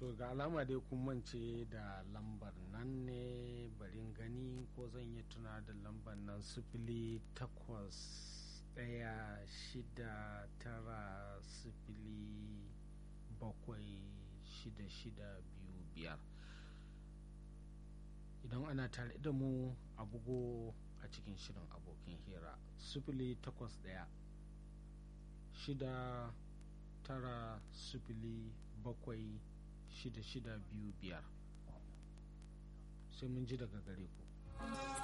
to ga alama dai kun mance da lambar nan ne barin gani ko zan yi tuna da lambar nan sifili takwas ɗaya shida tara sifili bakwai shida shida biyu biyar idan ana tare da mu a bugo a cikin shirin abokin hira sifili takwas ɗaya shida tara sifili bakwai shida shida biyu biyar sai mun ji daga gare ku